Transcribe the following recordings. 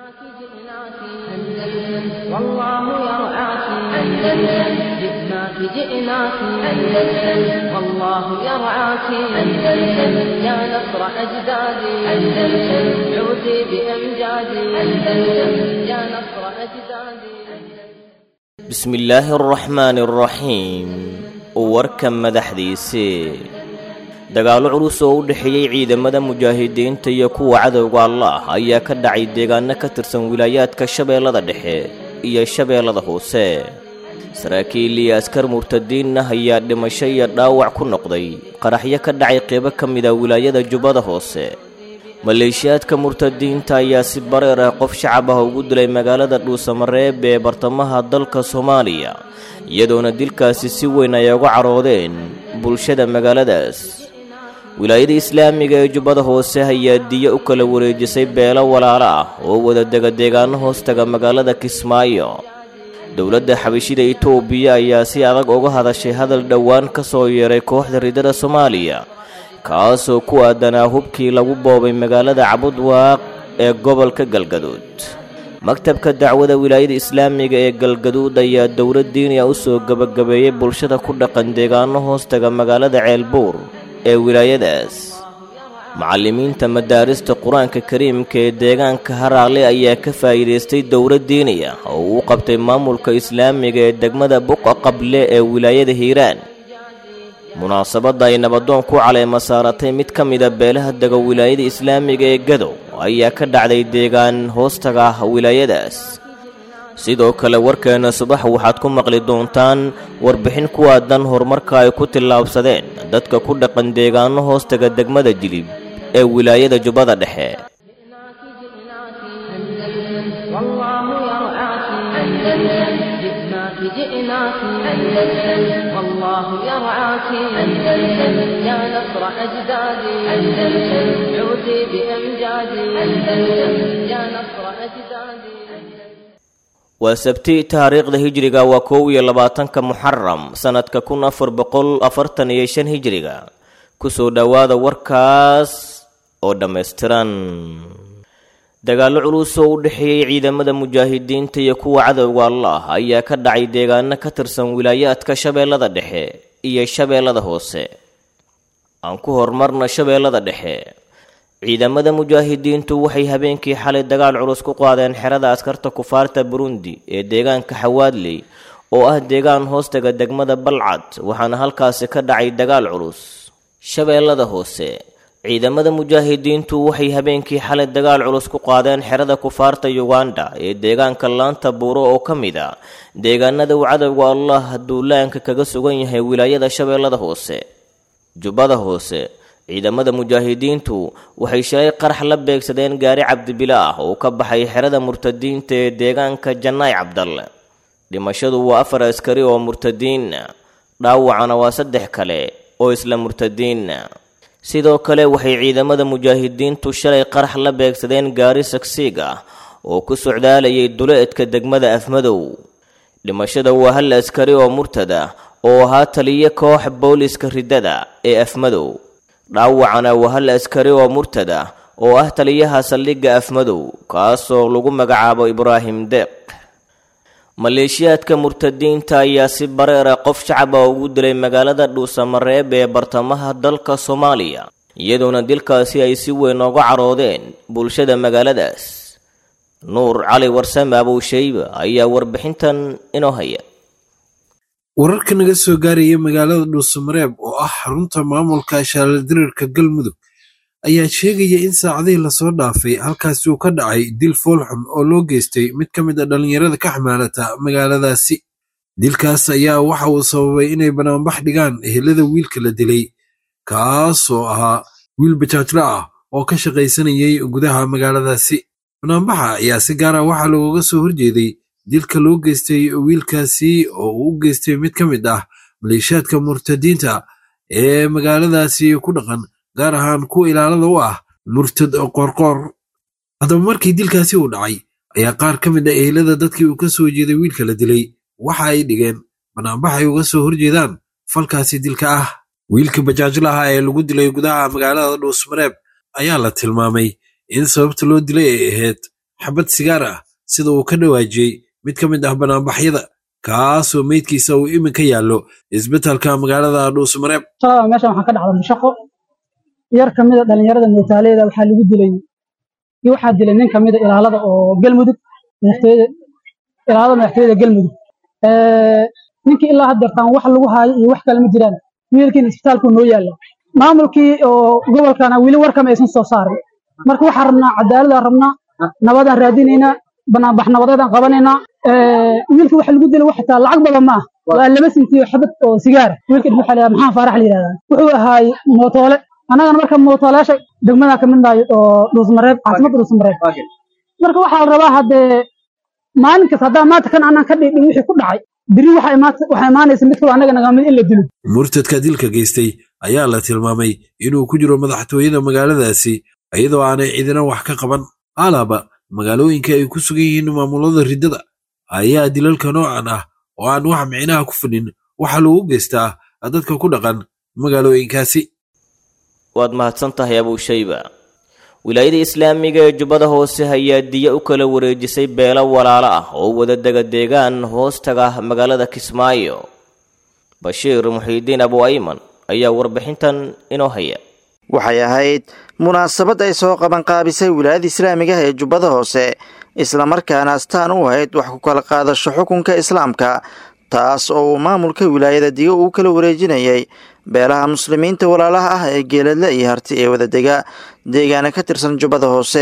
والله يرعاك أندلس جئناك جئناك أندلس والله يرعاك أندلس يا نصر أجدادي أندلس عودي بأمجادي أندلس يا نصر أجدادي بسم الله الرحمن الرحيم warka madaxdiisii dagaallo culus oo u dhexeeyey ciidamada mujaahidiinta iyo kuwa cadowga allah ayaa ka dhacay deegaano ka tirsan wilaayaadka shabeellada dhexe iyo shabeellada hoose saraakiil iyo askar murtadiinna ayaa dhimasho iyo dhaawac ku noqday qaraxyo ka dhacay qeybo ka mid a wilaayada jubbada hoose maleeshiyaadka murtadiinta ayaa si bareer ah qof shacab ah ugu dilay magaalada dhuusamareeb ee bartamaha dalka soomaaliya iyadoona dilkaasi si weyn ay uga caroodeen bulshada magaaladaas wilaayada islaamiga ee jubbada hoose ayaa diyo u kala wareejisay beelo walaalo ah oo wada dega deegaano hoostaga magaalada kismaayo dowladda xabashida itoobiya ayaa si adag uga hadashay hadal dhowaan ka soo yeeray kooxda ridada soomaaliya kaasoo ku aadanaa hubkii lagu boobay magaalada cabudwaaq ee gobolka galgaduud maktabka dacwada wilaayada islaamiga ee galgaduud ayaa dowlad diiniya u soo gebagabeeyey bulshada ku dhaqan deegaano hoostaga magaalada ceelbuur ee wilaayadaas macallimiinta madaarista qur-aanka kariimka ee deegaanka haraale ayaa ka faa'iidaystay dowlad diiniya oo uu qabtay maamulka islaamiga ee degmada buqa qable ee wilaayada hiiraan munaasabadda ay nabadoon ku caleema saaratay mid ka mida beelaha dega wilaayada islaamiga ee gadow ayaa ka dhacday deegaan hoostaga ah wilaayadaas sidoo kale warkeenna subax waxaad ku maqli doontaan warbixin ku aadan horumarka ay ku tillaabsadeen dadka ku dhaqan deegaano hoostaga degmada jilib ee wilaayada jubbada dhexe جئناك جئناك أندلس والله يرعاك أندلس يا نصر أجدادي أندلس عودي بأمجادي أندلس يا نصر أجدادي waa sabti taariikhda hijriga waa kow iyo labaatanka muxaram sanadka kun afar boqol afartan iyo shan hijriga kusoo dhowaada warkaas oo dhammaystiran dagaallo culus oo u dhexeeyey ciidamada mujaahidiinta iyo kuwa cadowga allah ayaa ka dhacay deegaano ka tirsan wilaayaadka shabeellada dhexe iyo shabeellada hoose aan ku horumarna shabeellada dhexe ciidamada mujaahidiintu waxay habeenkii xalay dagaal culus ku qaadeen xerada askarta kufaarta burundi ee deegaanka xawaadley oo ah deegaan hoostaga degmada balcad waxaana halkaasi ka dhacay dagaal culus shabeellada hoose ciidamada mujaahidiintu waxay habeenkii xalay dagaal culus ku qaadeen xerada kufaarta yuganda ee deegaanka laanta buuro oo ka mid a deegaanada uu cadowga allah duulaanka kaga sugan yahay wilaayada shabeellada hoose jubbada hoose ciidamada mujaahidiintu waxay shalay qarax la beegsadeen gaari cabdibila ah oo ka baxay xerada murtadiinta ee deegaanka jannaay cabdalle dhimashadu waa afar askari oo murtadiinna dhaawacana waa saddex kale oo isla murtadiinna sidoo kale waxay ciidamada mujaahidiintu shalay qarax la beegsadeen gaari sagsiig ah oo ku socdaalayay duleedka degmada afmadow dhimashada waa hal askari oo murtad ah oo ahaa taliyo koox booliska riddada ee afmadow dhaawacana waa hal askari oo murtad ah oo ah taliyaha saldhigga afmadow kaasoo lagu magacaabo ibraahim deeq maleeshiyaadka murtadiinta ayaa si bareera qof shacab ah ugu dilay magaalada dhuusamareeb ee bartamaha dalka soomaaliya iyadoona dilkaasi ay si weyn ooga caroodeen bulshada magaaladaas nuur cali warsame abowshayba ayaa warbixintan inoo haya wararka naga soo gaaraya magaalada dhuusamareeb oo ah xarunta maamulka shaaldiriirka galmudug ayaa sheegaya in saacadihii lasoo dhaafay halkaasi uu ka dhacay dil foolxun oo loo geystay mid ka mid a dhallinyarada ka xamaalata magaaladaasi dilkaas ayaa waxa uu sababay inay banaanbax dhigaan ehelada wiilka la dilay kaasoo ahaa wiil bajaajla ah oo ka shaqaysanayay gudaha magaaladaasi banaanbaxa ayaa si gaara waxaa looga soo horjeeday dilka loo geystay wiilkaasi oo uu u geystay mid ka mid ah maleeshiyaadka murtadiinta ee magaaladaasi ku dhaqan gaar ahaan kuwa ilaalada u ah murtad qoorqoor haddaba markii dilkaasi uu dhacay ayaa qaar ka mid a ehelada dadkii uu ka soo jeeday wiilka la dilay waxa ay dhigeen banaanbax ay uga soo horjeedaan falkaasi dilka ah wiilka bajaajlaha ee lagu dilay gudaha magaalada dhuusmareeb ayaa la tilmaamay in sababta loo dilay ay ahayd xabad sigaar ah sida uu ka dhawaajiyey mid ka mid ah banaanbaxyada kaasoo meydkiisa uu iminka yaallo isbitaalka magaalada dhuusmareeb shalada meeshan waxaa ka dhacda mushaqo yar ka mida dhallinyarada mootaaleyda waxaa lagu dilay iyo waxaa dilay nin ka mida ilaalada oo galmudug madaxtooyada ilaalada madaxtooyada galmudug ninkii ilaa haddeertaan wax lagu haayo iyo wax kale ma jiraan wiilkiina isbitaalkuu noo yaalla maamulkii oo gobolkana weli warkama aysan soo saarin marka waxaan rabnaa cadaaladaan rabnaa nabadaan raadinaynaa banaanbax nabadeedaan qabanaynaa wiilka waxa lagu dilay wax xitaa lacag badan ma ah waa laba sintiyo xabad oo sigaara wiilka waxaa la maxaan faarax la yidhahdaa wuxuu ahaay mootoole annagana marka mootoolayaasha degmadaa ka mid nahay oo dhuusmareeb caasimadda dhuusmareeb marka waxaa la rabaa haddee maalin kasta haddaa maanta kan anaan ka dhigdhin wixii ku dhacay biri waxaa imaanaysa mid kaloo annaga nagamid in la dilo murtadka dilka geystay ayaa la tilmaamay inuu ku jiro madaxtooyada magaaladaasi iyadoo aanay cidina wax ka qaban alaaba magaalooyinka ay ku sugan yihiin maamulada riddada ayaa dilalka noocan ah oo aan wax micnaha ku fidhin waxaa lagu geystaa dadka ku dhaqan magaalooyinkaasi waad mahadsan tahay abuushayba wilaayada islaamiga ee jubbada hoose ayaa diya u kala wareejisay beelo walaalo ah oo wadadega deegaan hoostaga magaalada kismaayo bashiir muxiidiin abu ayman ayaa warbixintan inoo haya waxay ahayd munaasabad ay soo qabanqaabisay wilaayada islaamiga ee jubbada hoose islamarkaana astaan u ahayd wax ku kala qaadasho xukunka islaamka taas oo uu maamulka wilaayada digo uu kala wareejinayay beelaha muslimiinta walaalaha ah ee geeladle iyo harti ee wadadega deegaana ka tirsan jubbada hoose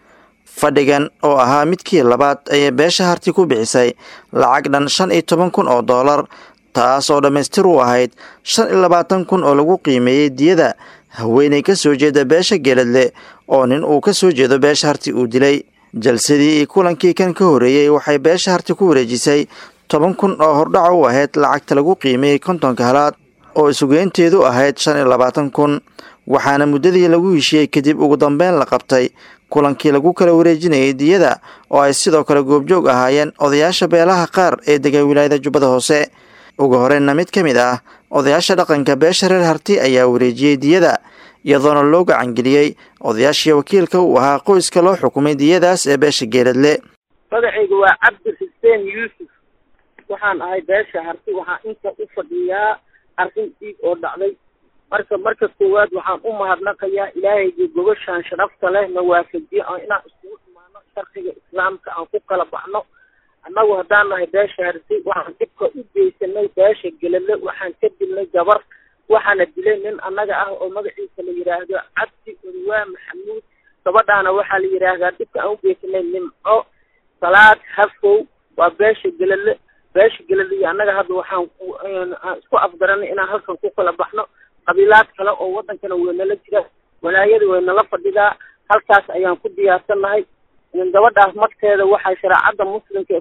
fadhigan oo ahaa midkii labaad ayay beesha harti ku bixisay lacag dhan shan iyo toban kun oo doolar taas oo dhammaystir u ahayd shan iyo labaatan kun oo lagu qiimeeyey diyada haweenay ka soo jeeda beesha geeladle oo nin uu ka soo jeedo beesha harti uu dilay jalsadii iyo kulankii kan ka horreeyey waxay beesha harti ku wareejisay toban kun oo hordhaca u ahayd lacagta lagu qiimeeyey kontonka halaad oo isugeynteedu ahayd shan iyo labaatan kun waxaana muddadii lagu heshiiyey kadib ugu dambeyn la qabtay kulankii lagu kala wareejinayay diyada oo ay sidoo kale goobjoog ahaayeen odayaasha beelaha qaar ee dega wilaayada jubbada hoose ugu horreynna mid ka mid ah odayaasha dhaqanka beesha reer harti ayaa wareejiyey diyada iyadoona loo gacangeliyey odayaashii wakiilka uu ahaa qoyska loo xukumay diyadaas ee beesha geeladle magacaygu waa cabdi xuseen yuusuf waxaan ahay beesha harti waxaan inta u fadhiyaa arrin dhiig oo dhacday marka marka koowaad waxaan u mahadnaqayaa ilaahayga gobashaan sharafta leh na waafajiye oo inaan iskugu imaano sharciga islaamka aan ku kala baxno annagu haddaan nahay beesha harti waxaan dhibka u geysanay beesha geladle waxaan ka dilnay gabar waxaana dilay nin annaga ah oo magaciisa la yidhaahdo cabdi odwaa maxamuud gabadhaana waxaa la yidhaahdaa dhibka aan u geysanay nimco salaad hafow waa beesha geladle beesha geladle iyo annaga hadda waxaan aan isku afgaranay inaan halkan ku kala baxno qabiilaad kale oo waddankana waynala jira walaayada waynala fadhidaa halkaas ayaan ku diyaarsannahay gabadhaas magteeda waxaa shareecadda muslimka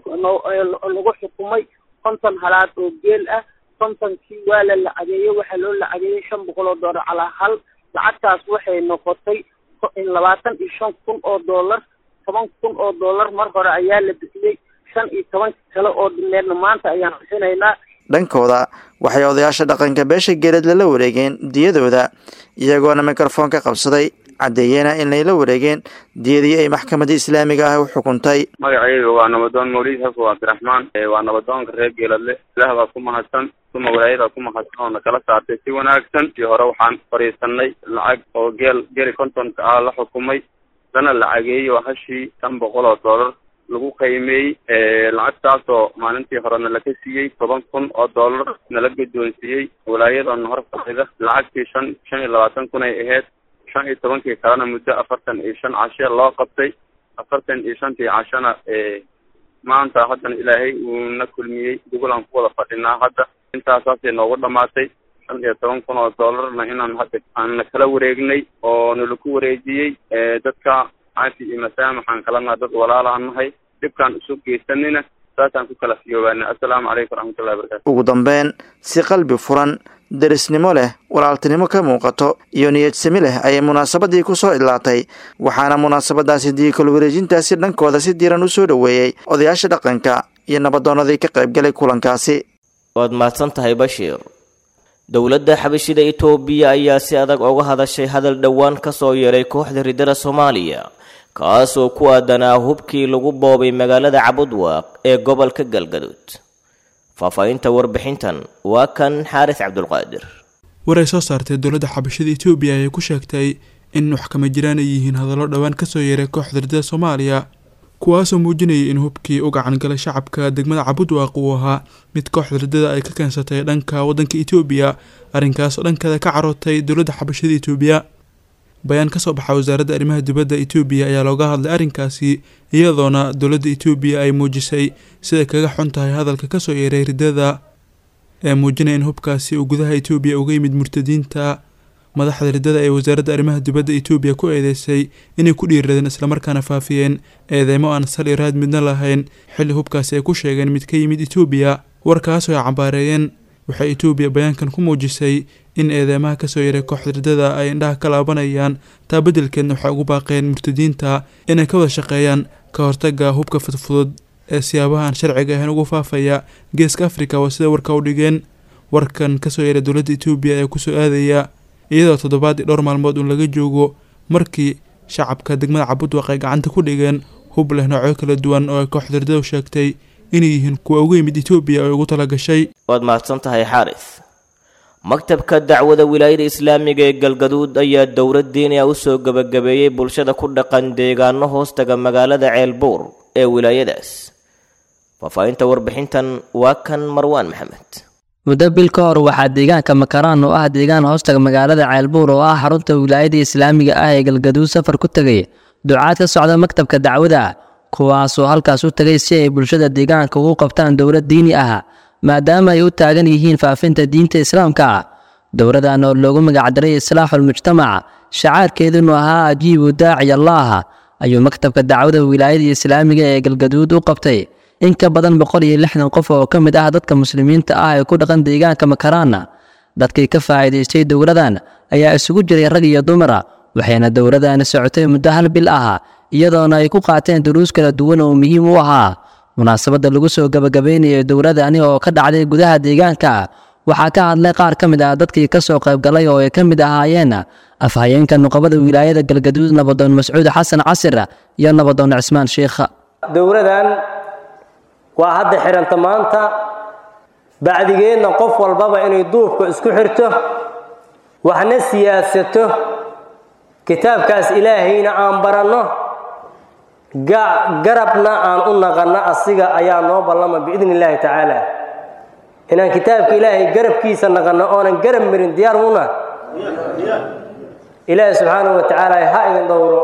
lagu xukumay konton halaad oo geel ah kontonkii waa la lacageeyey waxaa loo lacageeyey shan boqol oo doolar calaa hal lacagtaas waxay noqotay labaatan iyo shan kun oo doolar toban kun oo doolar mar hore ayaa la bixiyey shan iyo toban kale oo dhimeedna maanta ayaan bixinaynaa dhankooda waxay odayaasha dhaqanka beesha geeladle la wareegeen diyadooda iyagoona mikrofon ka qabsaday caddeeyena inay la wareegeen diyadii ay maxkamadda islaamiga ah u xukuntay magacayga waa nabadoon mawlid xafo cabdiraxmaan waa nabadoonka reer geeladle ilaah baa ku mahadsan uma walaayada ku mahadsan oo nakala saartay si wanaagsan iyo hore waxaan fadhiisanay lacag oo geel geli kontonka ah la xukumay lana lacageeyey oo hashii shan boqol oo doolar lagu qiimeeyey lacagtaasoo maalintii horena laka siiyey toban kun oo doolar nala guddoonsiiyey walaayadana hor fadhida lacagtii shan shan iyo labaatan kun ay ahayd shan iyo tobankii kalena muddo afartan iyo shan cashe loo qabtay afartan iyo shantii cashana maanta haddana ilaahay uuna kulmiyey dugulaan ku wada fadhinaa hadda intaasaasay noogu dhamaatay shan iyo toban kun oo doolarna inaan hadda aanna kala wareegnay oo nalaku wareejiyey dadka caafi iyo masaamaxaan kalena dad walaalaan nahay dhibkaan isu geysanina saasaan ku kala fiyoobaana assalaamu calaykum waraxmatullahi wabarakatu ugu dambeyn si qalbi furan derisnimo leh walaaltinimo ka muuqato iyo niyadsami leh ayay munaasabadii ku soo idlaatay waxaana munaasabadaasi diikal wareejintaasi dhankooda si diiran u soo dhoweeyey odayaasha dhaqanka iyo nabadoonadii ka qaybgalay kulankaasi waad mahadsan tahay bashiir dowladda xabashida itoobiya ayaa si adag uga hadashay hadal dhowaan ka soo yeeray kooxda riddada soomaaliya kaasoo ku aadanaa hubkii lagu boobay magaalada cabudwaaq ee gobolka galgaduud faahfaahinta warbixintan waa kan xaaris cabdulqaadir war ay soo saartay dowladda xabashada etoobiya ayay ku sheegtay in wax kama jiraan ay yihiin hadallo dhowaan kasoo yeeray kooxda ridada soomaaliya kuwaasoo muujinayay in hubkii u gacan galay shacabka degmada cabudwaaq uu ahaa mid kooxda ridada ay ka keensatay dhanka waddanka etoobiya arrinkaasoo dhankeeda ka carootay dowladda xabashada etoobiya bayaan kasoo baxa wasaaradda arrimaha dibadda etoobiya ayaa looga hadlay arrinkaasi iyadoona dowladda etoobiya ay muujisay siday kaga xun tahay hadalka kasoo yeeray ridada ee muujinaya in hubkaasi uu gudaha etoobiya uga yimid murtadiinta madaxda ridada ee wasaaradda arrimaha dibadda etoobiya ku eedeysay inay ku dhiiradeen islamarkaana faafiyeen eedeymo aan sal iyo raad midna lahayn xilli hubkaasi ay ku sheegeen mid ka yimid etoobiya warkaasoo ay cambaareeyeen waxay etoobiya bayaankan ku muujisay in eedeymaha kasoo yaray kooxda ridada ay indhaha ka laabanayaan taa beddelkeedna waxay ugu baaqeen murtadiinta inay ka wada shaqeeyaan ka hortaga hubka fudfudud ee siyaabahaan sharciga ahayn ugu faafaya geeska afrika waa sida warka u dhigeen warkan kasoo yaray dowladda etoobiya ee kusoo aadaya iyadoo toddobaadii dhowr maalmood uun laga joogo markii shacabka degmada cabudwaq ay gacanta ku dhigeen hub leh noocyo kala duwan oo ay kooxda ridadu sheegtay inay yihiin kuwa uga yimid etoobiya oo ugu tala gashay waad mahadsan tahay xaaris maktabka dacwada wilaayada islaamiga ee galgaduud ayaa dowlad diiniya u soo gebagabeeyey bulshada ku dhaqan deegaano hoostaga magaalada ceelbuur ee wilaayadaas faahfaahinta warbixintan waa kan marwaan maxamed muddo bil ka hor waxaa deegaanka makaraan oo ah deegaan hoostaga magaalada ceelbuur oo ah xarunta wilaayada islaamiga ah ee galgaduud safar ku tegay ducaad ka socda maktabka dacwada kuwaasoo halkaas u tegay si ay bulshada deegaanka ugu qabtaan dowlad diini ah maadaama ay u taagan yihiin faafinta diinta islaamka dowladan oo loogu magacdaray islaaxul mujtamac shacaarkeedunu ahaa ajiibu daaci allaah ayuu maktabka dacwada wilaayada islaamiga ee galgaduud u qabtay in ka badan boqol iyo lixdan qof oo ka mid ah dadka muslimiinta ah ee ku dhaqan deegaanka makaraana dadkii ka faa'iidaystay dowladan ayaa isugu jiray rag iyo dumara waxayna dowladani socotay muddo hal bil ah iyadoona ay ku qaateen duruus kala duwan oo muhiim u ahaa munaasabadda lagu soo gabagabaynayay dowladani oo ka dhacday gudaha deegaanka waxaa ka hadlay qaar ka mid ah dadkii ka soo qaybgalay oo ay ka mid ahaayeen afhayeenka nuqabada wilaayada galgaduud nabadoon mascuud xasan casir iyo nabadoon cismaan sheikha dowladan waa hadda xidhanta maanta bacdigeenna qof walbaba inay duubka isku xirto waxna siyaasato kitaabkaas ilaahayna aan baranno garabna aan u naqanno asiga ayaa noo ballama biidni illaahi tacaala inaan kitaabka ilaahay garabkiisa naqanno oonan garab marin diyaar muna ilaahi subxaanahu wa tacaala ha idin dhowro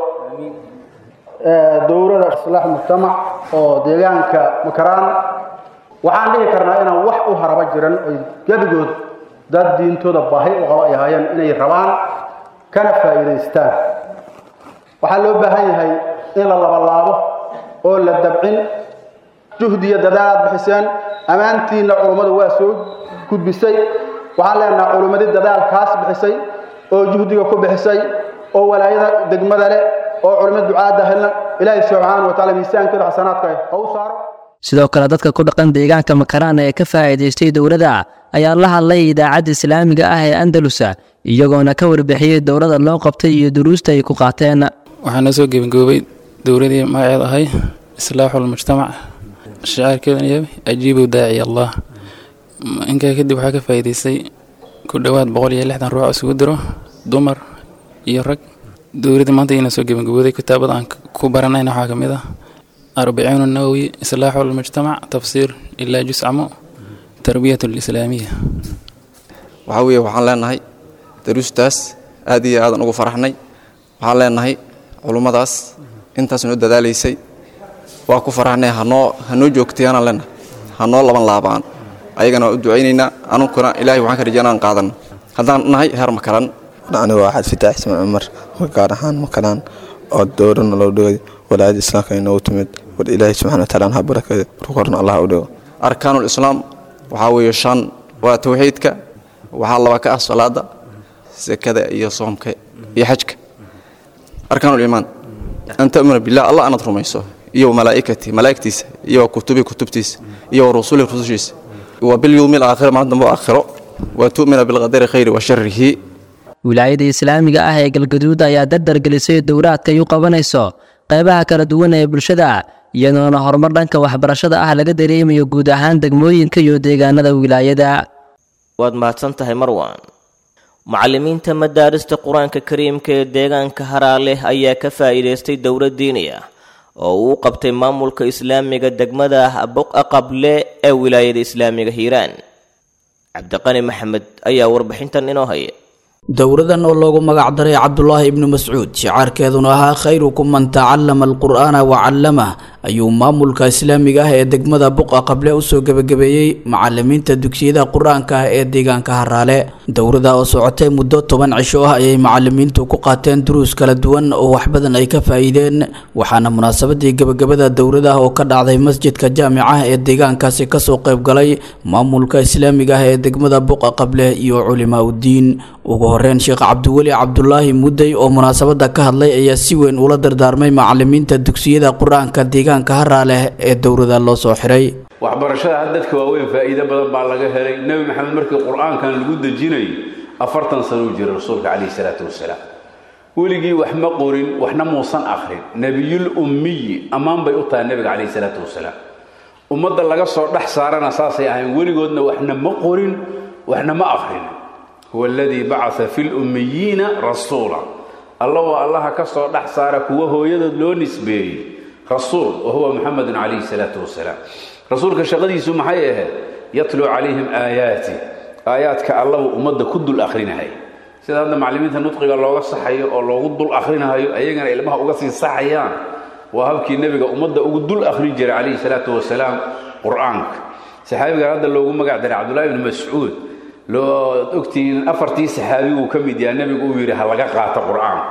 dowlada islaax mujtamac oo deegaanka makaraan waxaan dhihi karnaa inaan wax u haraba jiran oy gebigood dad diintooda baahi u qaba ay ahaayeen inay rabaan kana faa'iidaystaan waxaa loo baahan yahay in la labalaabo oo la dabcin juhdiya dadaal aad bixiseen ammaantiinna culummadu waa soo gudbisay waxaan leenaha culummadii dadaalkaas bixisay oo juhdiga ku bixisay oo walaayada degmada leh oo culimmada ducaadda helna ilaahay subxaana wa taala miisaankooda xasanaadka ha u saaro sidoo kale dadka ku dhaqan deegaanka makaraan ee ka faa'iidaystay dowladda ayaa la hadlay idaacadda islaamiga ah ee andalusa iyagoona ka warbixiyey dowladda loo qabtay iyo duruusta ay ku qaateen waxaa noo soo gebangoobay dowladii magaceed ahay islaaxulmujtamac shacaarkeedana yahay ajiibu daaci allah inkaa kadib waxaa ka faa'iidaystay ku dhowaad boqol iyo lixdan ruux isugu diro dumar iyo rag dowladda maanta ina soo gebangabooday kitaabada aan ku baranayna waxaa ka mid ah arbaciin nawowi islaaxu lmujtamac tafsiir ilaa juscamo tarbiyat lislaamiya waxaa weeye waxaan leenahay daruustaas aad iyo aadan ugu faraxnay waxaan leenahay culummadaas intaas noo dadaalaysay waa ku faraxnay hanoo hanoo joogtayaanaan leenahay hanoo laban laabaan ayagana waa u ducaynaynaa anunkuna ilaahay waxaan ka rajaynaa aan qaadanno haddaan nahay heer makalan anigu waa xad fitaax ismaan cumar gaar ahaan makalaan oo dowrana loo dhigay walaayada islaamka inoogu timid war ilaahay subxana wataala ha barakada rukorna allah u dhigo arkaanul islaam waxaa weeye shan waa tawxiidka waxaa laba ka ah salaada sekada iyo soomka iyo xajka arkaanul iimaan an ta'muna billah allah anaad rumayso iyo malaa'ikati malaa'igtiisa iyo kutubi kutubtiisa iyo rusuli rusushiisa wa bilyawmi alaakhir maalin dambe aakhiro wa tu'mina bilqadari khayri wa sharihi wilaayada islaamiga ah ee galgaduud ayaa dardar gelisay dowlaadka ay u qabanayso qaybaha kala duwan ee bulshada iyadoona horumar dhanka waxbarashada ah laga dareemayo guud ahaan degmooyinka iyo deegaanada wilaayada waad mahadsan tahay marwan macallimiinta madaarista qur-aanka kariimka ee deegaanka haraale ayaa ka faa'iidaystay dowlad diini ah oo uu qabtay maamulka islaamiga degmada boqa qable ee wilaayada islaamiga hiiraan cabdiqani maxamed ayaa warbixintan inoo haya dowradan oo loogu magac daray cabdulaahi ibnu mascuud shicaarkeeduna ahaa khayrukum man tacallama alqur'aana wa callamah ayuu maamulka islaamiga ah ee degmada buqa qable usoo gebagabeeyey macalimiinta dugsiyada qur-aanka ah ee deegaanka haraale dowrada oo socotay muddo toban cisho ah ayay macalimiintu ku qaateen duruus kala duwan oo waxbadan ay ka faa'iideen waxaana munaasabadii gebagabada dowrada oo ka dhacday masjidka jaamica ee deegaankaasi kasoo qayb galay maamulka islaamiga ah ee degmada buqa qable iyo culimaa uddiin ugu horeyn sheekh cabdiweli cabdulaahi mudday oo munaasabada ka hadlay ayaa si weyn ula dardaarmay macalimiinta dugsiyada qur-aanka deegaanka haraaleh ee dowrada loo soo xiray waxbarashada had dadka waaweyn faa'iido badan baa laga helay nebi maxamed markii qur-aankan lagu dejinayay afartan sano uu jiray rasuulka calayhi salaatu wasalaam weligii wax ma qorin waxna muusan akhrin nebiyul ummiyi ammaan bay u tahay nebiga calayhi salaatu wasalaam ummadda laga soo dhex saarana saasay ahayn weligoodna waxna ma qorin waxna ma akhrin huwa aladii bacaa fi lummiyiina rasuula alla waa allaha ka soo dhex saara kuwa hooyadood loo nisbeeyey rasuul wa huwa muxamedun calayhi salaatu wasalaam rasuulka shaqadiisu maxay ahayd yatluu calayhim aayaati aayaadka allahu ummadda ku dul akhrinahay sida hadda macallimiinta nudqiga looga saxayo oo loogu dul akhrinahayo ayagana ilmaha uga sii saxayaan waa habkii nebiga ummadda ugu dul akhrin jiray calayhi salaatu wasalaam qur-aanka saxaabigan hadda loogu magac daray cabdullahi ibni mascuud loo ogtihiin afartii saxaabiguu ka mid yaha nebigu uu yidhi ha laga qaato qur-aanka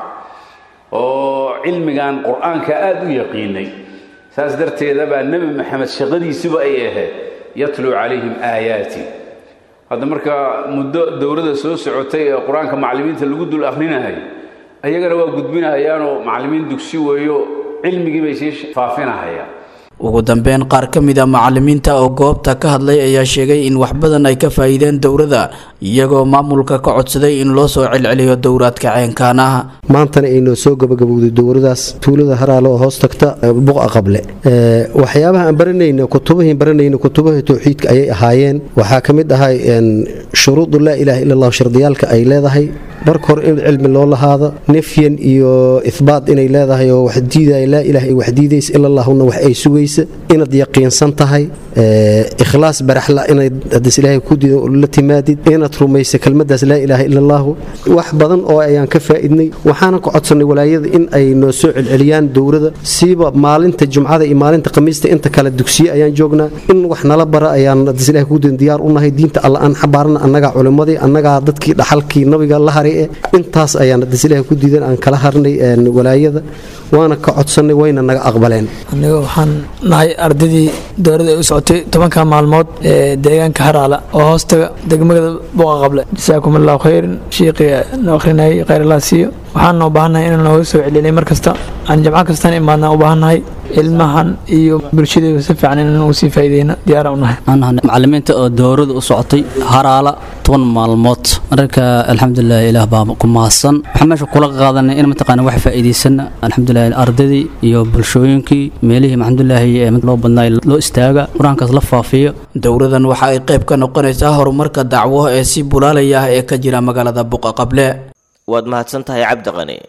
oo cilmigan qur-aanka aada u yaqiinay saas darteeda baa nebi maxamed shaqadiisuba ay ahayd yatluu calayhim aayaati hadda marka muddo dowladda soo socotay ee qur-aanka macallimiinta lagu dul akhrinahay ayagana waa gudbinahayaanoo macallimiin dugsi weeyo cilmigii bay sii faafinahayaan ugu dambeyn qaar ka mid a macalimiinta oo goobta ka hadlay ayaa sheegay in wax badan ay ka faa'iideen dowladda iyagoo maamulka ka codsaday in loo soo celceliyo dowraadka ceenkaanaha maantana aynoo soo gabagabowday dowladaas tuulada haraale oo hoos tagta buqa qable waxyaabaha aan baranayna kutubahiin baranayna kutubaha towxiidka ayay ahaayeen waxaa ka mid ahay shuruudu laa ilaaha ila allahu shardiyaalka ay leedahay marka hore in cilmi loo lahaado nefyan iyo ihbaat inay leedahay oo wax diidaya laa ilaah ay wax diidaysa ila allahuna wax ay sugaysa inaad yaqiinsan tahay ikhlaas baraxla inayd hadis ilaahay ku diido la timaadid inaad rumaysa kelmadaas laa ilaaha ila allahu wax badan oo ayaan ka faa'iidnay waxaana ku codsanay walaayada in ay noo soo celceliyaan dowladda siiba maalinta jumcada iyo maalinta khamiista inta kale dugsiye ayaan joognaa in wax nala bara ayaan hadis ilahay ku diido diyaar u nahay diinta alla aan xabaarna annagaa culimmadii annagaa dadkii dhaxalkii nabiga la haray eh intaas ayaan hadis ilahay ku diidan aan kala harnay walaayada waana ka codsannay wayna naga aqbaleen aniga waxaan nahay ardaydii dowladda ay u socotay tobanka maalmood ee deegaanka haraala oo hoostaga degmada buqa qable jasaakum allahu khayran shiiqii noo akhrinayay khayr allah siiyo waxaan u baahannahay inaan nooga soo celinay mar kasta aan jamco kastaan imaadna u baahannahay ilmahan iyo bulshadeedu si fiican inaan ugu sii faa'iideyna diyaara u nahay macalimiinta oo dowladda u socotay haraala toban maalmood marka alxamdulilah ilaah baa ku mahadsan waxaan meesha kula qaadanay in mataqaana wax faa'iidaysan alxamdulilah ardaydii iyo bulshooyinkii meelihii alxamdulilaahi ee loo badnaa loo istaaga qur-aankaas la faafiyo dowladan waxa ay qayb ka noqonaysaa horumarka dacwo ee si bulaalaya ah ee ka jira magaalada buqa qable waad mahadsan tahay cabdiqani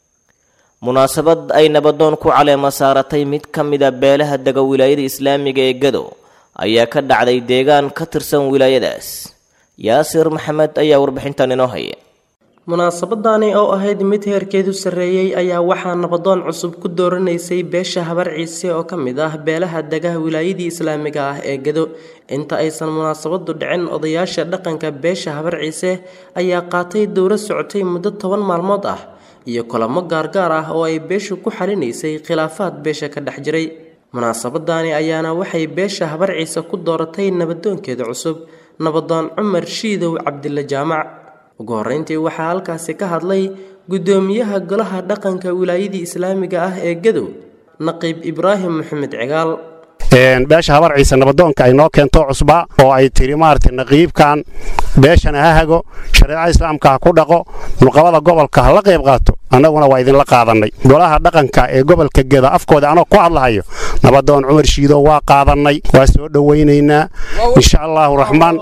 munaasabad ay nabadoon ku caleema saaratay mid ka mida beelaha dega wilaayada islaamiga ee gado ayaa ka dhacday deegaan ka tirsan wilaayadaas yaasir maxamed ayaa warbixintan inoo haya munaasabadani oo ahayd mid heerkeedu sarreeyey ayaa waxaa nabadoon cusub ku dooranaysay beesha habar ciise oo ka mid ah beelaha degaha wilaayadii islaamiga ah ee gado inta aysan munaasabadu dhicin odayaasha dhaqanka beesha habar ciise ayaa qaatay dowro socotay muddo toban maalmood ah iyo kulamo gaargaar ah oo ay beeshu ku xalinaysay khilaafaad beesha ka dhex jiray munaasabadani ayaana waxay beesha habar ciise ku dooratay nabadoonkeeda cusub nabadoon cumar shiidow cabdille jaamac ugu horreyntii waxaa halkaasi ka hadlay guddoomiyaha golaha dhaqanka wilaayadii islaamiga ah ee gadow naqiib ibraahim maxamed cigaal beesha habar ciise nabadoonka ay noo keento cusba oo ay tiri maaragtay naqiibkan beeshana ha hago shareecada islaamka ha ku dhaqo nuqabada gobolka ha la qayb qaato annaguna waa idinla qaadannay golaha dhaqanka ee gobolka geda afkooda anoo ku hadlahayo nabadoon cumar shiido waa qaadannay waa soo dhowaynaynaa insha allaahu raxmaan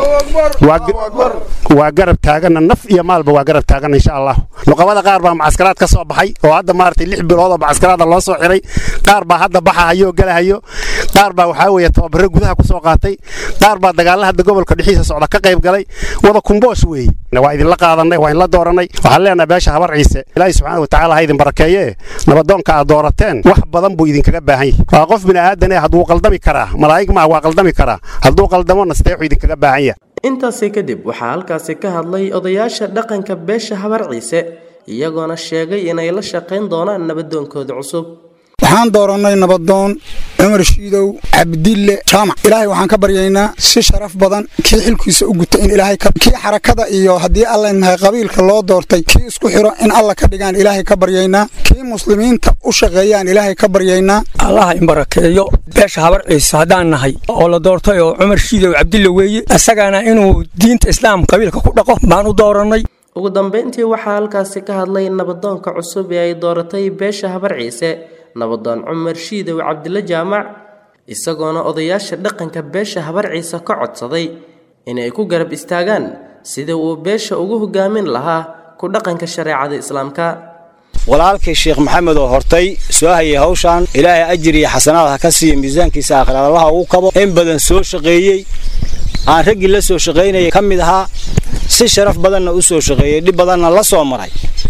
waa garab taaganna naf iyo maalba waa garab taaganna insha allahu nuqabada qaar baa macaskaraad ka soo baxay oo hadda maaragtay lix bilood oo macaskaraada loo soo xiray qaar baa hadda baxahayo oo galahayo qaar baa waxaa weeye tababaro gudaha ku soo qaatay qaar baa dagaalla hadda gobolka dhexiisa socda ka qayb galay wada kumboosh weeye waa idinla qaadannay waa idinla doorannay waxaan leenahay beesha habar ciise ilaahay subxaana watacaala ha idin barakeeye nabadoonka aad doorateen wax badan buu idinkaga baahan yahay waa qof bini aadan eh hadduu qaldami karaa malaa'ig maaha waa qaldami karaa hadduu qaldamo nasteexu idinkaga baahan yahay intaasi kadib waxaa halkaasi ka hadlay odayaasha dhaqanka beesha habar ciise iyagoona sheegay inay la shaqayn doonaan nabadoonkooda cusub waxaan doorannay nabadoon cumar shiidow cabdille jaamac ilaahay waxaan ka baryaynaa si sharaf badan kii xilkiisa u guta in ilaahay kii xarakada iyo haddii alla nahay qabiilka loo doortay kii isku xiro in alla ka dhigaan ilaahay ka baryaynaa kii muslimiinta u shaqeeyaan ilaahay ka baryaynaa allaha in barakeeyo beesha habar ciise haddaan nahay oo la doortay oo cumar shiidow cabdille weeye isagana inuu diinta islaam qabiilka ku dhaqo baan u doorannay ugu dambeyntii waxaa halkaasi ka hadlay nabadoonka cusub ee ay dooratay beesha habar ciise nabadoon cumar shiidow cabdille jaamac isagoona odayaasha dhaqanka beesha habar ciise ka codsaday inay ku garab istaagaan sida uu beesha ugu hogaamin lahaa ku dhaqanka shareecada islaamka walaalkii sheekh maxamed oo hortay soo hayay hawshan ilaahay ajir iyo xasanaad ha ka siiya miisaankiisa aakhiraalaha ugu kabo in badan soo shaqeeyey aan raggii la soo shaqaynayay ka mid ahaa si sharaf badanna u soo shaqeeyey dhib badanna la soo maray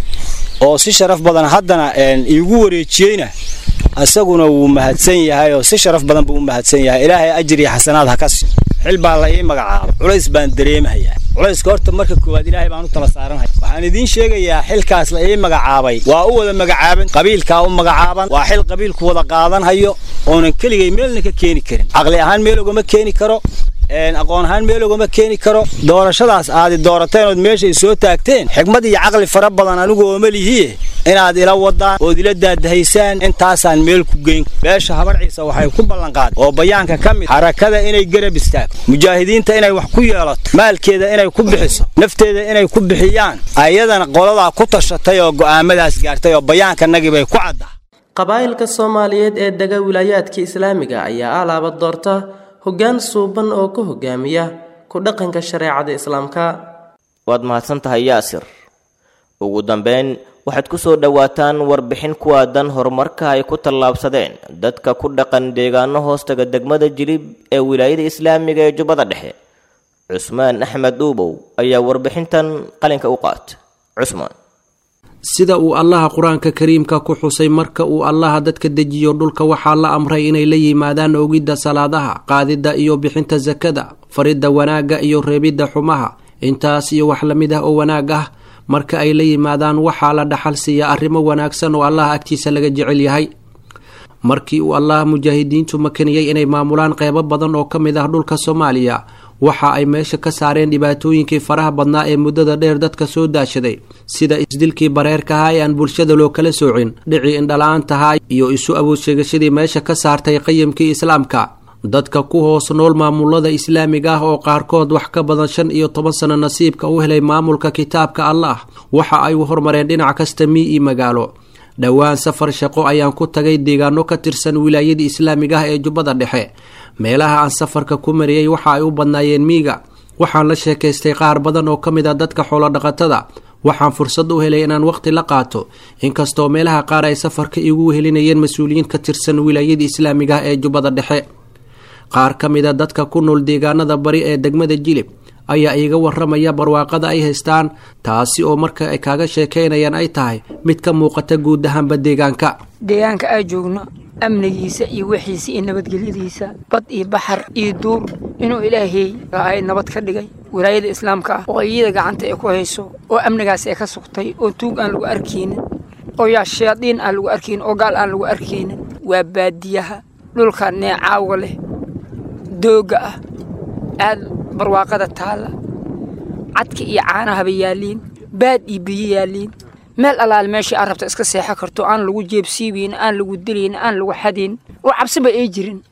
oo si sharaf badan haddana iigu wareejiyeyna isaguna wuu mahadsan yahay oo si sharaf badan buu u mahadsan yahay ilaahay ajir iyo xasanaad ha ka siiyo xil baa la ii magacaabay culays baan dareemahayaa culayska horta marka koowaad ilaahay baan u tala saaranhay waxaan idiin sheegayaa xilkaas la ii magacaabay waa u wada magacaaban qabiilkaa u magacaaban waa xil qabiilku wada qaadanhayo oonan keligay meelna ka keeni karin caqli ahaan meel ogama keeni karo aqoon ahaan meel ogama keeni karo doorashadaas aadi doorateen ood meeshay soo taagteen xigmad iyo caqli fara badan anigu ooma lihiye inaad ila wadaan ood ila daadahaysaan intaasaan meel ku geyn beesha habar ciise waxay ku ballanqaaday oo bayaanka ka mid xarakada inay garab istaagto mujaahidiinta inay wax ku yeelato maalkeeda inay ku bixiso nafteeda inay ku bixiyaan ayadana qoladaa ku tashatay oo go'aamadaas gaartay oo bayaankanagii bay ku caddaa qabaa'ilka soomaaliyeed ee dega wilaayaadka islaamiga ayaa alaaba doorta hoggaan suuban oo ka hogaamiya ku dhaqanka shareecada islaamka waad mahadsan tahay yaasir ugu dambeyn waxaad ku soo dhowaataan warbixin ku aadan horumarka ay ku tallaabsadeen dadka ku dhaqan deegaano hoostaga degmada jilib ee wilaayada islaamiga ee jubbada dhexe cusmaan axmed uubow ayaa warbixintan qalinka u qaata cusmaan sida uu allaha qur-aanka kariimka ku xusay marka uu allaha dadka dejiyo dhulka waxaa la amray inay la yimaadaan ogidda salaadaha qaadidda iyo bixinta sakada faridda wanaagga iyo reebidda xumaha intaas iyo wax lamid ah oo wanaag ah marka ay la yimaadaan waxaa la dhaxal siiya arrimo wanaagsan oo allaha agtiisa laga jecel yahay markii uu allaha mujaahidiintu makaniyey inay maamulaan qeybo badan oo ka mid ah dhulka soomaaliya waxa ay meesha ka saareen dhibaatooyinkii faraha badnaa ee muddada dheer dadka soo daashaday sida isdilkii bareerkahaa ee aan bulshada loo kala soocin dhicii indhala-aantahaa iyo isu awood sheegashadii meesha ka saartay qayimkii islaamka dadka ku hoos nool maamulada islaamiga ah oo qaarkood wax ka badan shan iyo toban sano nasiibka u helay maamulka kitaabka allah waxa ay u hormareen dhinac kasta mii iyo magaalo dhowaan safar shaqo ayaan ku tagay deegaano ka tirsan wilaayadii islaamiga ah ee jubbada dhexe meelaha aan safarka ku mariyey waxa ay u badnaayeen miiga waxaan la sheekaystay qaar badan oo ka mid a dadka xoolodhaqatada waxaan fursad u helay inaan waqti la qaato inkastoo meelaha qaar ay safarka iigu wehelinayeen mas-uuliyiin ka tirsan wilaayadii islaamiga ah ee jubbada dhexe qaar ka mid a dadka ku nool deegaanada bari ee degmada jilib ayaa iiga waramaya barwaaqada ay haystaan taasi oo marka ay kaaga sheekaynayaan ay tahay mid ka muuqata guud ahaanba deegaanka deegaanka aa joogno amnigiisa iyo wixiisa iyo nabadgelyadiisa bad iyo baxar iyo duur inuu ilaahay ay nabad ka dhigay wilaayada islaamka ah oo iyada gacanta ay ku hayso oo amnigaas ay ka sugtay oo tuug aan lagu arkaynin oo yaa shayaadiin aan lagu arkaynin oo gaal aan lagu arkaynin waa baadiyaha dhulka neecaawa leh dooga ah aad barwaaqada taalla cadka iyo caanahaba yaalliin baad iyo biyo yaalliin meel allaal meeshii aad rabta iska seexo karto aan lagu jeebsiibayn aan lagu dilayn aan lagu xadayn oo cabsiba ay jirin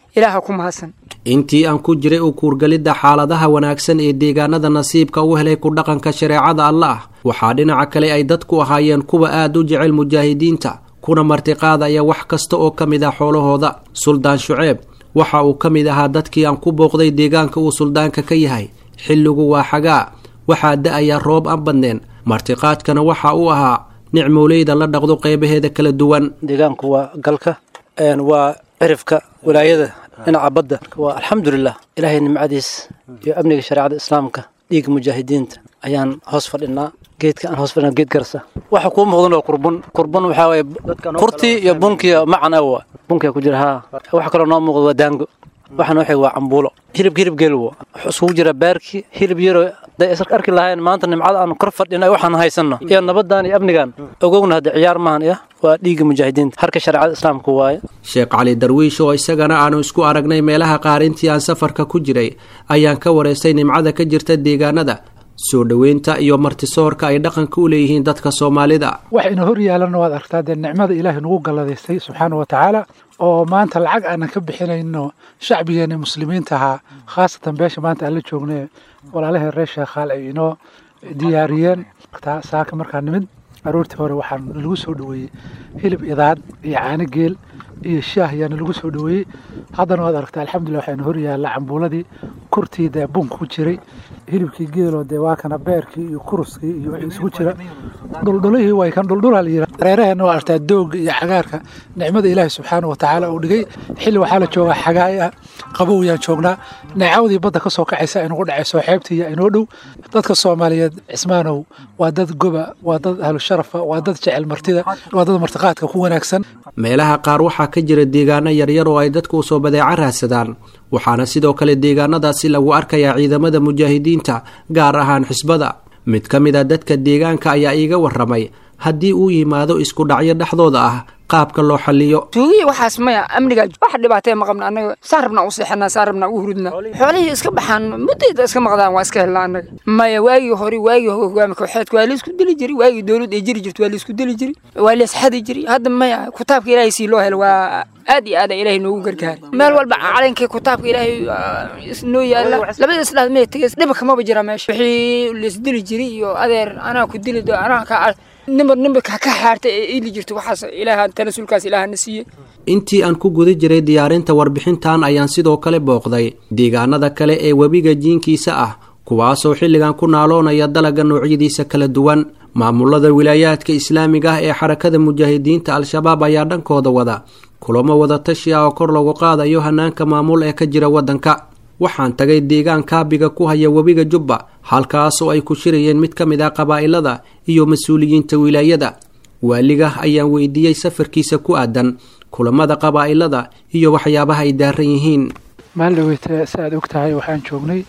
ilaaha ku mahadsan intii aan ku jiray u kuurgalidda xaaladaha wanaagsan ee deegaanada nasiibka u helay ku dhaqanka shareecada allah waxaa dhinaca kale ay dadku ahaayeen kuwa aad u jecel mujaahidiinta kuna martiqaadaya wax kasta oo ka mid ah xoolahooda suldaan shuceeb waxa uu ka mid ahaa dadkii aan ku booqday deegaanka uu suldaanka ka yahay xilligu waa xagaa waxaa da-aya roob aan badneen martiqaadkana waxa uu ahaa nicmooleyda la dhaqdo qeybaheeda kala duwan deegaanku waa galka waa cirifka walaayada dhinaca badda waa alxamdulilah ilaahay nimcadiis iyo amniga shareecada islaamka dhiigga mujaahidiinta ayaan hoos fadhinaa geedka aan hoos fadhinaa geed garsa waxa kuu muuqdan waa kurbun kurbun waxaa waye kurtii iyo bunkiya macan awa bunkiya ku jira haa waxa kaloo noo muuqda waa daango waxaan waxay waa cambuulo hilibka hilib geel wo wuxuu isugu jira baarki hilib yaro haday isar arki lahayn maanta nimcada aan kor fadhina waxaan haysanno iyo nabadan iyo amnigan ogowna hadda ciyaar maahan iya waa dhiigga mujaahidiinta harka shareecada islaamka waaye sheekh cali darwiish oo isagana aanu isku aragnay meelaha qaar intii aan safarka ku jiray ayaan ka wareystay nimcada ka jirta deegaanada soo dhoweynta iyo martisoorka ay dhaqanka u leeyihiin dadka soomaalida waxayna hor yaalanna waad aragtaa dee nicmada ilaahay nagu galladaystay subxaana wa tacaala oo maanta lacag aanan ka bixinayno shacbigeena muslimiinta ahaa khaasatan beesha maanta aan la joognay walaalaheen reer sheekhaal ay inoo diyaariyeen saaka markaa nimid aroortii hore waxaa nalagu soo dhoweeyey hilib idaad iyo caano geel iyo shaah ayaa nalagu soo dhoweeyey haddana waad aragtaa alxamdulillah waxayna hor yaalla cambuuladii kurtii dee bunka ku jiray hilibkii geeloo dee waa kana beerkii iyo kuruskii iyo wixii isugu jira dhuldhulihii way kan dhuldhulaa la yidhaha reeraheenna waa artaa doogga iyo cagaarka nicmada ilaahi subxaana wa tacaala uu dhigay xilli waxaa la joogaa xagaay ah qabow yaan joognaa neecawdii badda ka soo kacaysa inugu dhacayso xeebtiiya inoo dhow dadka soomaaliyeed cismaanow waa dad goba waa dad ahlu sharafa waa dad jecel martida waa dad martiqaadka ku wanaagsan meelaha qaar waxaa ka jira deegaano yaryar oo ay dadku usoo badeeco raadsadaan waxaana sidoo kale deegaanadaasi lagu arkayaa ciidamada mujaahidiinta gaar ahaan xisbada mid ka mid a dadka deegaanka ayaa iiga waramay haddii uu yimaado isku dhacyo dhexdooda ah qaabka loo xaliyo tuugiya waxaas maya amniga wax dhibaatee ma qabna annaga saan rabnaa u seexanaa saan rabnaa u hurudnaa xoolihii iska baxaan muddayda iska maqdaan waa iska helnaa annaga maya waagii hore waagii hogaami kooxeedka waa laisku dili jiri waagii dowlad ay jiri jirto waa laisku dili jiri waa laisxadi jiri hadda maya kutaabka ilaahay sii loo helo waa aad iyo aad ilaahay noogu gargaari meel walba calankii kutaabka ilaahay noo yaala labada islaad mee tegey dhiba kamaba jira meesha wixii laisdili jiri iyo adeer anaa ku dili do anaa ka nimba nimba ka xaarta ee ili jirto waxaas ilaaha tanasulkaas ilaahana siiyey intii aan ku guda jiray diyaarinta warbixintan ayaan sidoo kale booqday deegaanada kale ee webiga jiinkiisa ah kuwaasoo xilligan ku naaloonaya dalaga noocyadiisa kala duwan maamulada wilaayaadka islaamiga ah ee xarakada mujaahidiinta al-shabaab ayaa dhankooda wada kulamo wada tashi ah oo kor lagu qaadayo hanaanka maamul ee ka jira waddanka waxaan tagay deegaan kaabiga ku haya webiga jubba halkaasoo ay ku shirayeen mid ka mid ah qabaa'ilada iyo mas-uuliyiinta wilaayada waaliga ayaan weydiiyey safarkiisa ku aadan kulamada qabaa'ilada iyo waxyaabaha ay daaran yihiin maaldhaweyte si aad og tahay waxaan joognay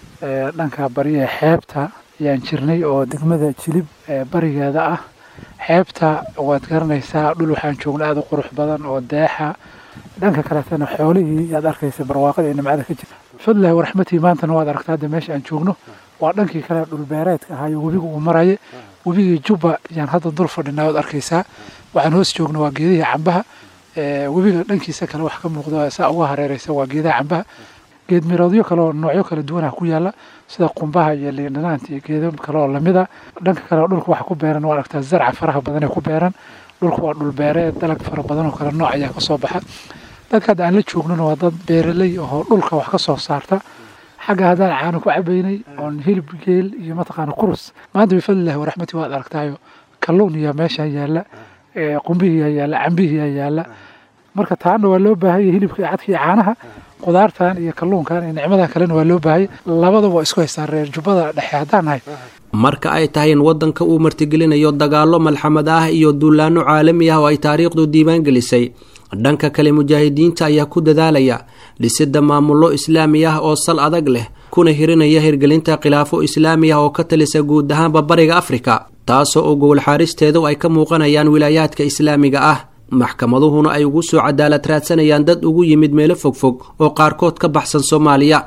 dhanka bariya xeebta ayaan jirnay oo degmada jilib barigeeda ah xeebta waad garanaysaa dhul waxaan joognay aada u qurux badan oo deexa dhanka kaleetana xoolihii yaad arkaysa barwaaqada iyo nimcada ka jirta fadlahi waraxmatii maantana waad aragtaa hadda meesha aan joogno waa dhankii kale dhulbeereedka ahaayo webiga uu maraya webigii jubba yaan hadda dul fadhinaa waad arkaysaa waxaan hoos joogno waa geedihii cambaha webiga dhankiisa kale wax ka muuqda saa uga hareereysa waa geedaha cambaha geed miroodyo kale oo noocyo kala duwanah ku yaala sida qumbaha iyo liindhanaanta iyo geedo kale oo lamida dhanka kale dhulka waxa ku beeran waa aragtaa zarca faraha badan ee ku beeran dhulka waa dhulbeereed dalag fara badan oo kale nooc ayaa kasoo baxa dadka hadda aan la joognona waa dad beeraley oo dhulka wax ka soo saarta xagga haddaan caano ku cabaynay oon hilib geel iyo mataqaana kurus maanta bifadlillahi waraxmati waad aragtaayo kalluun iyo meesha yaalla qumbihiiyaa yaalla cambihiiyaa yaalla marka taana waa loo baahanya hilibka iyo cadka iyo caanaha qudaartan iyo kalluunkan iyo nicmadan kalena waa loo baahanya labadaba waa isku haystaan reer jubbada dhexe haddaan nahay marka ay tahay in waddanka uu martigelinayo dagaallo malxamad ah iyo duulaanno caalami ah oo ay taariikhdu diiwaan gelisay dhanka kale mujaahidiinta ayaa ku dadaalaya dhisidda maamullo islaami ah oo sal adag leh kuna hirinaya hirgelinta khilaafo islaami ah oo ka talisa guud ahaanba bariga afrika taasoo oo gowlxaaristeedu ay ka muuqanayaan wilaayaadka islaamiga ah maxkamaduhuna ay ugu soo cadaalad raadsanayaan dad ugu yimid meelo fogfog oo qaarkood ka baxsan soomaaliya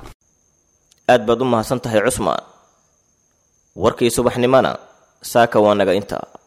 aad baad u mahadsan tahay cusmaan warkii subaxnimona saaka waa naga intaa